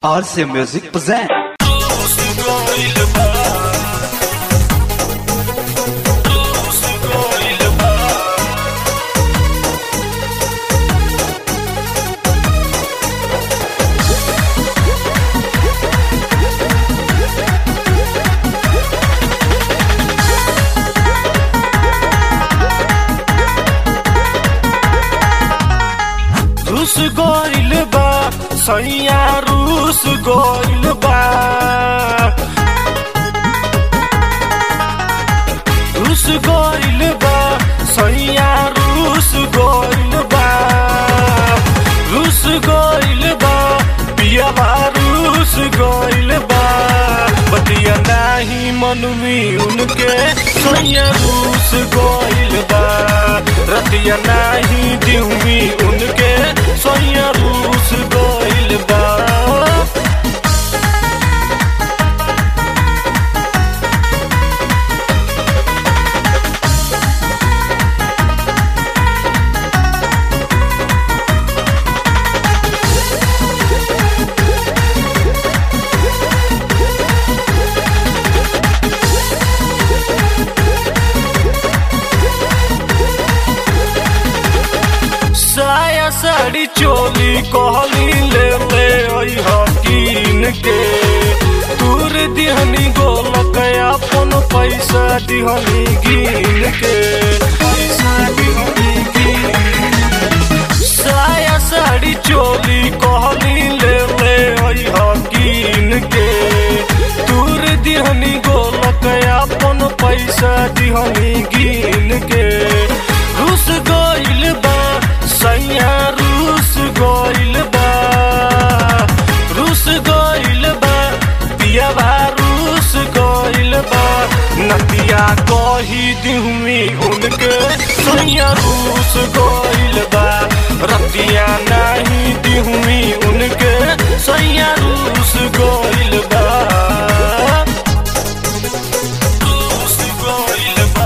RC Music present. रूस गइल बा सैया रूस गइल बा रूस गइल बा सैया रूस गइल बा रूस गइल बा पियाबा रूस गइल बा बतिया नाही मनमी उनके सैया रूस गइल बा रतिया नाही दिउमी उनके सैया रूस गइल बा साया साड़ी चोली कहली ले ले आई हकीन के दूर दिहनी गोलक अपन पैसा दिहनी गिन के पैसा दिहनी गिन साया साड़ी चोली कहली ले ले आई हकीन के दूर दिहनी गोलक अपन पैसा दिहनी गिन के रूस गइल बा सैया रूस गइल बा रूस गइल बा पियाबा रूस गइल बा नतिया कही दिहुमी उनके सैया रूस गइल बा रतिया नाही दिहुमी उनके सैया रूस गइल बा रूस गइल बा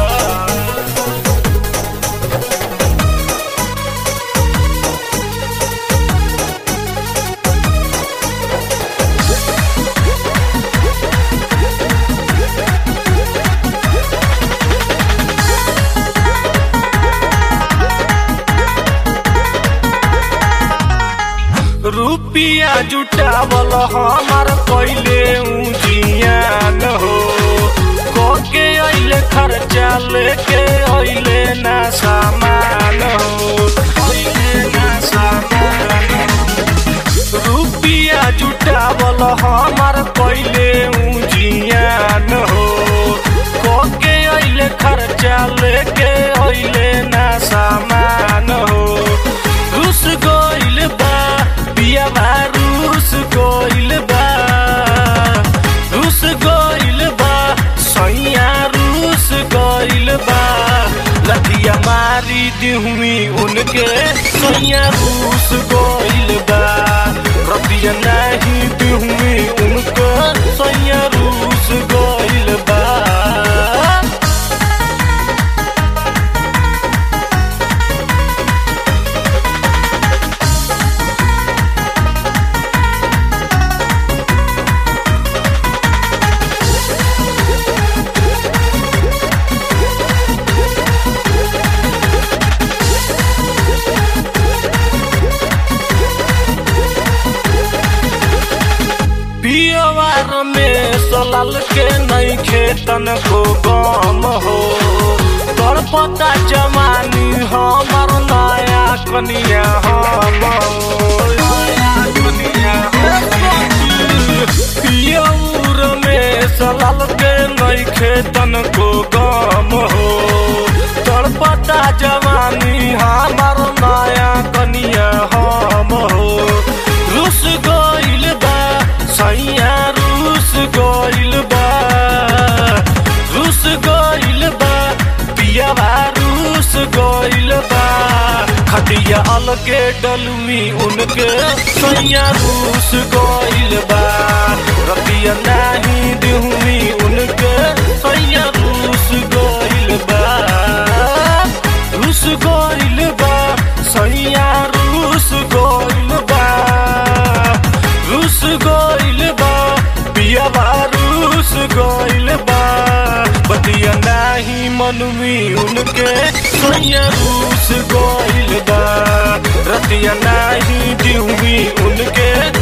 रुपिया जुटावल हमार पहिले उजियान हो कोके अइले खर्चा लेके अइले ना सामान हो अइले ना सामान हो। रुपिया जुटावल हमार पहिले उजियान हो कोके अइले खर्चा लेके अइले ना सामान हो रूस गइल बा पियाबा रूस गइल बा रूस गइल बा सैया रूस गइल बा लतिया मारी दिहुमी उनके सैया रूस गइल बा रतिया नाही दिहुमी उनके सैया रूस गइल बा पियवार में सलाल के नहीं खेतन को गम हो तोर पता जमानी हमार नया कनिया हम हो। नया कनिया पियौर में सलाल के नहीं खेतन को गम हो तोर पता जवानी हमार नया कनिया हम हो रूस गइल बा सैया रूस गइल बा रूस गइल बा पियाबा रूस गइल बा खटिया अलगे डलमी उनके सैया रूस गइल बा रतिया नाही दिहुमी उनके सैया रूस गइल बा रूस गइल बा सैया रूस गइल बा रूस गइल गइल बा बतिया नाही मनवी उनके सैया रूस गइल बा रतिया नाही दिउमी उनके